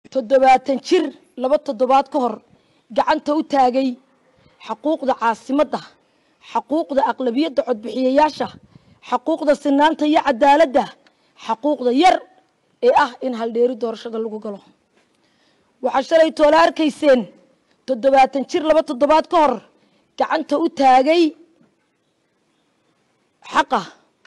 toddobaatan jir laba toddobaad ka hor gacanta u taagay xaquuqda caasimadda xaquuqda aqlabiyadda codbixiyayaasha xaquuqda sinaanta iyo cadaaladda xaquuqda yar ee ah in haldheeri doorashada lagu galo waxaa shalay toola arkayseen toddobaatan jir laba toddobaad ka hor gacanta u taagay xaqa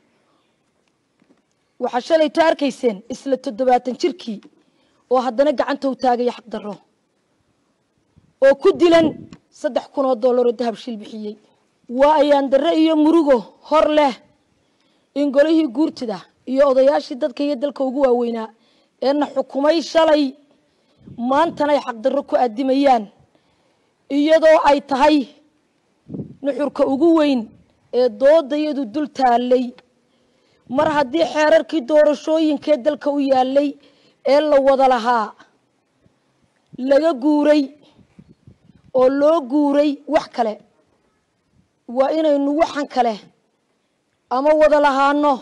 waxaa shalayto arkayseen isla toddobaatan jirkii oo haddana gacanta u taagaya xaq darro oo ku dilan saddex kun oo dollar oo dahab shil bixiyey waa ayaan darre iyo murugo hor leh in golihii guurtida iyo odayaashii dadka iyo dalka ugu waaweynaa eena xukumay shalay maantanay xaqdarro ku addimayaan iyadoo ay tahay nuxurka ugu weyn ee doodayadu dul taallay mar haddii xeerarkii doorashooyinkee dalka u yaallay ee la wada lahaa laga guuray oo loo guuray wax kale waa inaynu waxan kale ama wada lahaano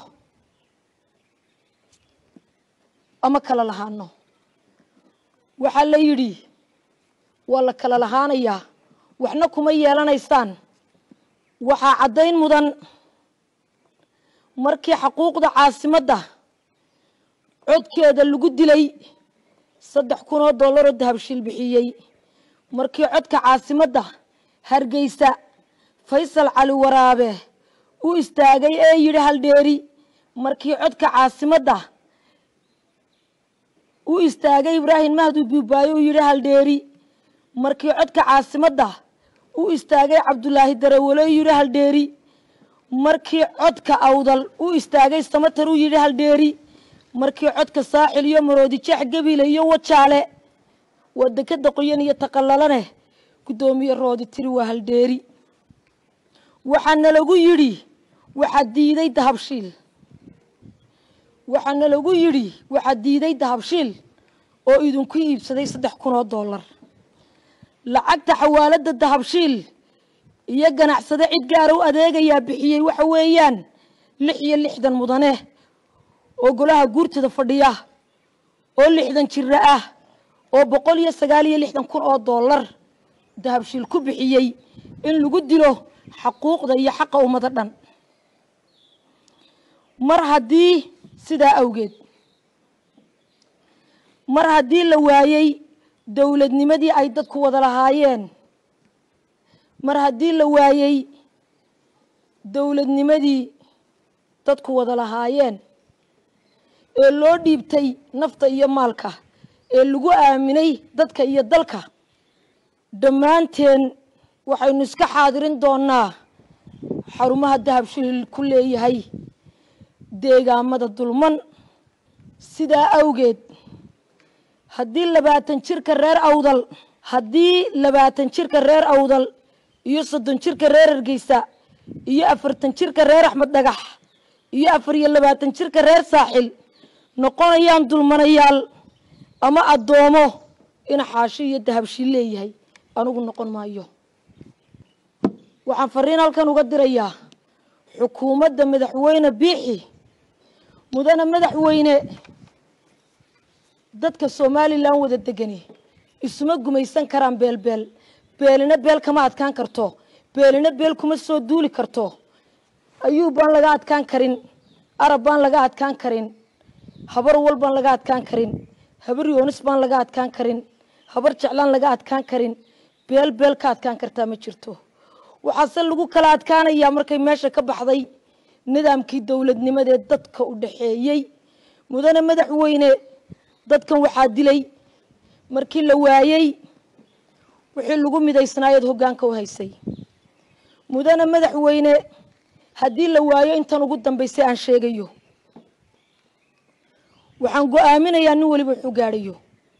ama kala lahaano waxaa la yidhi waa la kala lahaanayaa waxna kuma yeelanaysaan waxaa caddayn mudan markii xaquuqda caasimadda codkeeda lagu dilay saddex kun oo dollaroo dahabshiil bixiyey markii codka caasimadda hargeysa faysal cali waraabe u istaagay ee yidhi haldheeri markii codka caasimadda u istaagay ibraahim mahdu buubaayo uu yidhi haldheeri markii codka caasimadda u istaagay cabdulaahi darawale uu yidhi haldheeri markii codka awdal u istaagay samatar uu yidhi haldheeri markii codka saaxil iyo maroodijeex gebile iyo wajaale waa dekeda qoyan iyo taqalalane guddoomiye roodi tiri waa haldheeri waxaana lagu yidhi waxaa diiday dahabshiil waxaana lagu yidhi waxaa diiday dahabshiil oo idinku iibsaday saddex kun oo dollar lacagta xawaaladda dahabshiil iyo ganacsade cid gaara u adeegayaa bixiyey waxa weeyaan lix iyo lixdan mudane oo golaha guurtada fadhiya oo lixdan jiro ah oo boqol iyo sagaal iyo lixdan kun oo dollar dahabshiil ku bixiyey in lagu dilo xaquuqda iyo xaqa ummado dhan mar haddii sidaa awgeed mar haddii la waayey dowladnimadii ay dadku wada lahaayeen mar haddii la waayey dowladnimadii dadku wada lahaayeen ee loo dhiibtay nafta iyo maalka ee lagu aaminay dadka iyo dalka dhammaanteen waxaynu iska xaadirin doonaa xarumaha dahabshiil ku leeyahay deegaamada dulman sidaa awgeed haddii labaatan jirka reer awdal haddii labaatan jirka reer awdal iyo soddon jirka reer hargeysa iyo afartan jirka reer axmed dhagax iyo afar iyo labaatan jirka reer saaxil noqonayaan dulmanayaal ama addoomo in xaashi iyo dahabshiil leeyahay anigu noqon maayo waxaan fariin halkan uga dirayaa xukuumadda madaxweyne biixi mudane madaxweyne dadka somalilan wada degani isuma gumaysan karaan beelbeel beelina beel kama adkaan karto beelina beel kuma soo duuli karto ayuub baan laga adkaan karin arab baan laga adkaan karin habar wal baan laga adkaan karin habar yoonis baan laga adkaan karin habar jeclaan laga adkaan karin beel beel ka adkaan kartaa ma jirto waxaase lagu kala adkaanayaa markay meesha ka baxday nidaamkii dowladnimadee dadka u dhaxeeyey mudane madaxweyne dadkan waxaa dilay markii la waayey wixii lagu midaysnaayeed hoggaanka u haysay mudane madaxweyne haddii la waayo intan ugu dambaysay aan sheegayo waxaan go-aaminayaa nin weliba wuxuu gaadhayo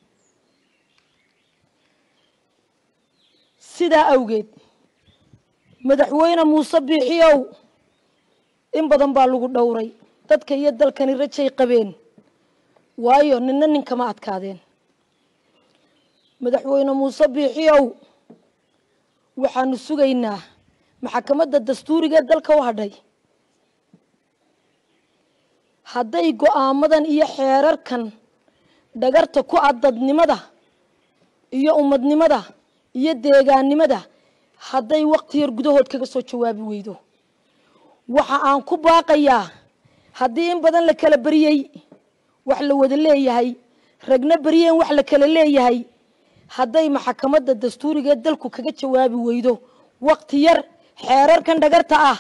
sidaa awgeed madaxweyne muuse biixiyow in badan baa lagu dhowray dadka iyo dalkani rajay qabeen waayo ninna ninkama adkaadeen madaxweyne muuse biixiyow waxaanu sugaynaa maxakamadda dastuuriga ee dalka u hadhay hadday go-aamadan iyo xeerarkan dhagarta ku ah dadnimada iyo ummadnimada iyo deegaannimada hadday waqti yar gudahood kaga soo jawaabi weydo waxa aan ku baaqayaa haddii in badan la kala beriyey wax la wada leeyahay ragna beriyeen wax la kala leeyahay hadday maxakamadda dastuuriga ee dalku kaga jawaabi weydo waqti yar xeerarkan dhagarta ah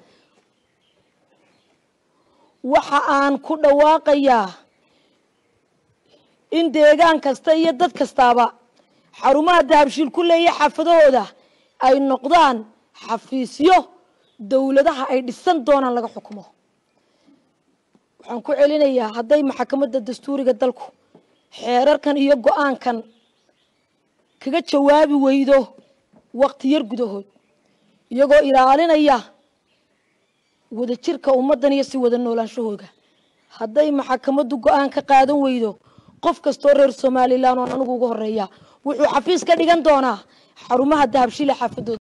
waxa aan ku dhawaaqayaa in deegaan kasta iyo dad kastaaba xarumaha dahabshiil ku leeyahay xaafadahooda ay noqdaan xafiisyo dowladaha ay dhisan doonaan laga xukumo waxaan ku celinayaa hadday maxakamadda dastuuriga dalku xeerarkan iyo go-aankan kaga jawaabi weydo waqti yar gudahood iyagoo ilaalinaya wadajirka ummaddan iyo si wada noolaanshahooda hadday maxakamaddu go-aan ka qaadan weydo qof kastoo reer somalilan oon anigu uga horeeya wuxuu xafiis ka dhigan doonaa xarumaha dahabshiile xaafadooda